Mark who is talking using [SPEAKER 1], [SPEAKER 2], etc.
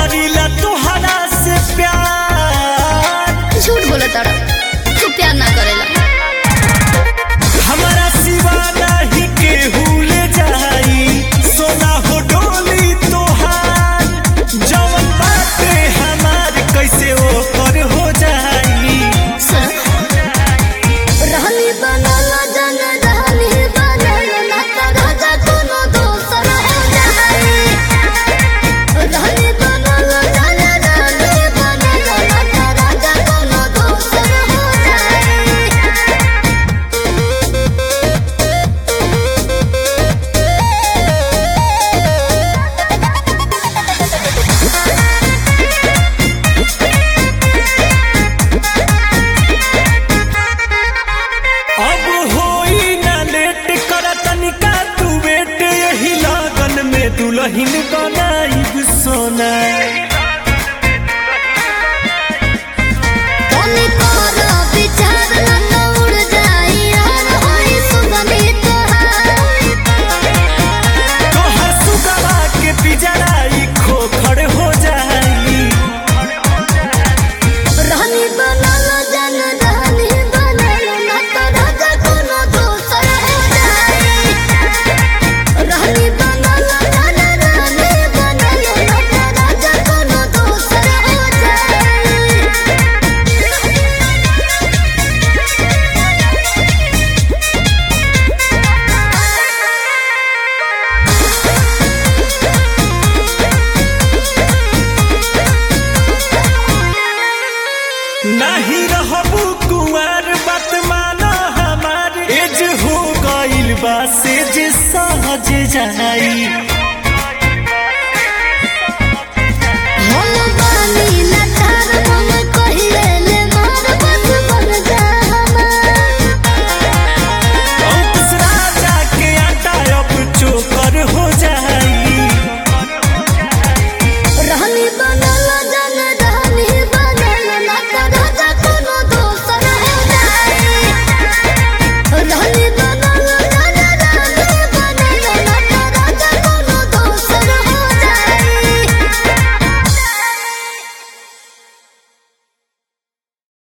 [SPEAKER 1] करीला तोहरा से प्यार
[SPEAKER 2] झूठ बोला तारा तू प्यार ना करेला
[SPEAKER 1] हमारा सिवा नहीं केहू ले जाई सोना हो डोली तोहार जवन बाटे हमार कैसे ओकर हो जाई
[SPEAKER 2] सुन रहनी बनल जन रहनी बनल ना तो राजा कोनो दोसर हो जाए रहनी बनल जन रहनी बनल ना तो राजा कोनो दोसर हो जाए
[SPEAKER 1] अब होई ना लेट कर तनिका तू बेट यही लगन में दुल्हन बनाई सोना
[SPEAKER 2] तनी कर विचार ना तो उड़ जाई यार होई सुगंधी तोहार
[SPEAKER 1] तोहर सुगवा के पिजड़ाई खोखड़ हो जाई
[SPEAKER 2] रहनी बनल जन रहनी बनल ना तो राजा कोनो दोसर हो जाए रहनी बनल जन रहनी बनल ना तो राजा कोनो दोसर हो जाए
[SPEAKER 1] नहीं रहबू कुंवर बात माना हमार एज हो गइल बा से जे सहज जाई